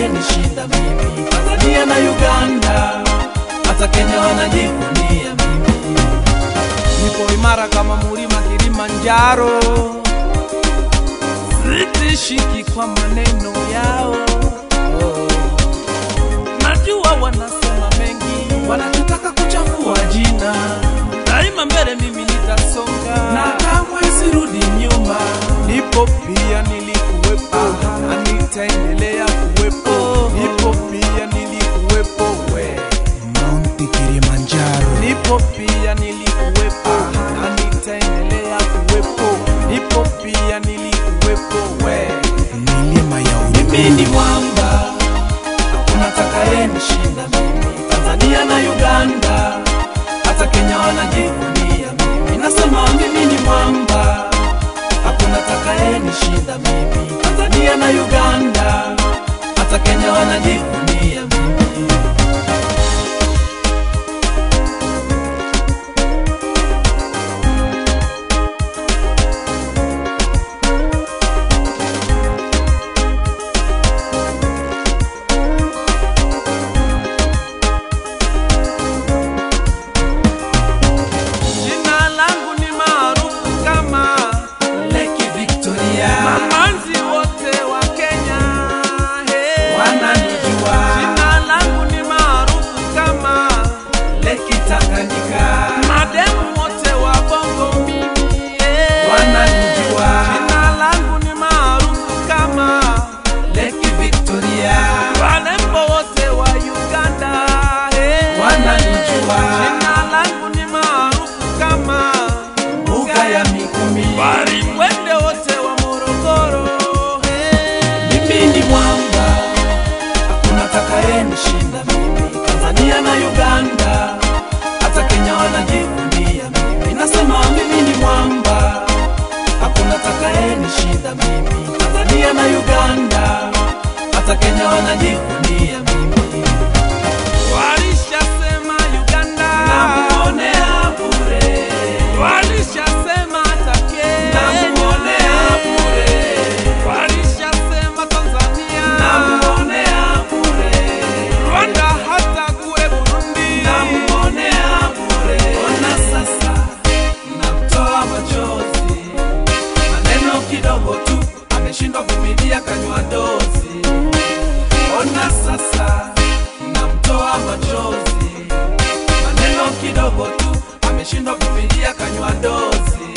atakayenishinda mimi. Tanzania na Uganda, hata Kenya wanajivunia mimi. nipo imara kama mulima Kilimanjaro, sitishiki kwa maneno yao. Najua wanasema mengi, Wanachotaka kuchafua jina daima mbele mimi nitasonga, na kamwe sirudi nyuma. nipo pia nilikuwepo na nitaendelea kuwepo, nipo pia nilikuwepo we Mount Kilimanjaro. nipo pia nilikuwepo na nitaendelea kuwepo, nipo pia nilikuwepo we Milima ya Mimi Uluguru. ni mwamba, hakuna atakayenishinda mimi. Tanzania na Uganda, hata Kenya wanajivunia mimi. Nasema mimi ni mwamba, hakuna atakayenishinda mimi. Tanzania na Uganda, hata Kenya wanajivunia mimi. Jina langu ni maarufu kama Lake Victoria, mamanzi wote wa Kenya. Hey. wananijua. Jina langu ni maarufu kama Lake Tanganyika, mademu wote wa Bongo mimi. Hey. Wananijua. Jina langu ni maarufu kama Lake Victoria, walembo wote wa Uganda. Hey. Wananijua. Jina langu ni maarufu kama mbuga ya Mikumi. Walikwende wote wa Morogoro. Hey. Mimi ni mwamba, hakuna atakayenishinda mimi. Tanzania na Uganda, hata Kenya wanajivunia mimi. Nasema mimi ni mwamba, hakuna atakayenishinda mimi. Tanzania na Uganda, hata Kenya wanajivunia mimi. Walishasema Uganda, Namuonea bure, walishasema hata Kenya, namuonea bure, walishasema Tanzania, namuonea bure. Rwanda, hata kule Burundi. namuonea bure. Ona sasa namtoa machozi, maneno kidogo tu ameshindwa vumilia, kanywa dozi. Ona sasa namtoa machozi, maneno kidogo tu ameshindwa vumilia, kanywa dozi.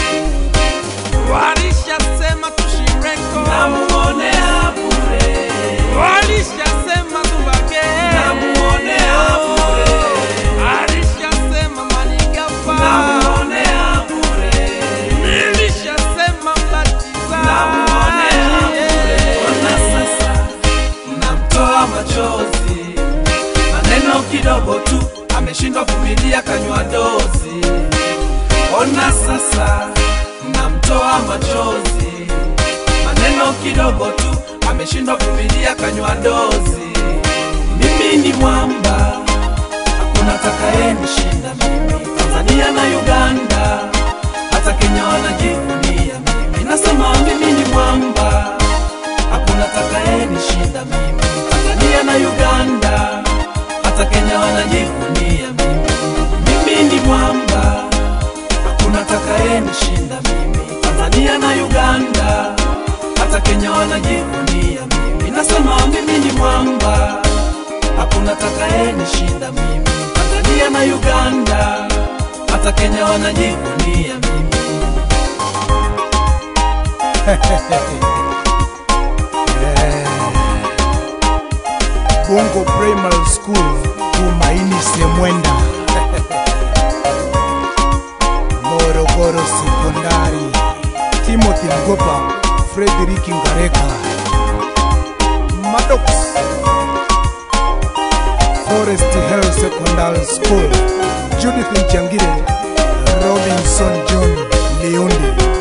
Walishasema tushireko, Namuonea bure, walishasema tubage, namuonea bure, walishasema manigafa, namuonea bure. nilishasema mbatiza, Namuonea bure. Ona sasa namtoa machozi, maneno kidogo tu ameshindwa vumilia, kanywa dozi. Ona sasa namtoa machozi, maneno kidogo tu ameshindwa vumilia, kanywa dozi. Mimi ni mwamba, hakuna atakayenishinda mimi. Tanzania na Uganda, hata Kenya wanajivunia mimi. Nasema mimi ni mwamba, hakuna atakayenishinda mimi. Tanzania na Uganda, hata Kenya wanajivunia mimi. Mimi ni mwamba, hakuna atakayenishinda mimi. Tanzania na Uganda, hata Kenya wanajivunia mimi. Nasema mimi ni mwamba, hakuna atakayenishinda mimi. Tanzania na Uganda, hata Kenya wanajivunia mimi. Bongo Primary School, Tumaini Semwenda. Morogoro Sekondari, Timothy Ngopa, Frederick Ngareka. Maddox, Forest Hill Secondary School, Judith Nchangire, Robinson John Leondi.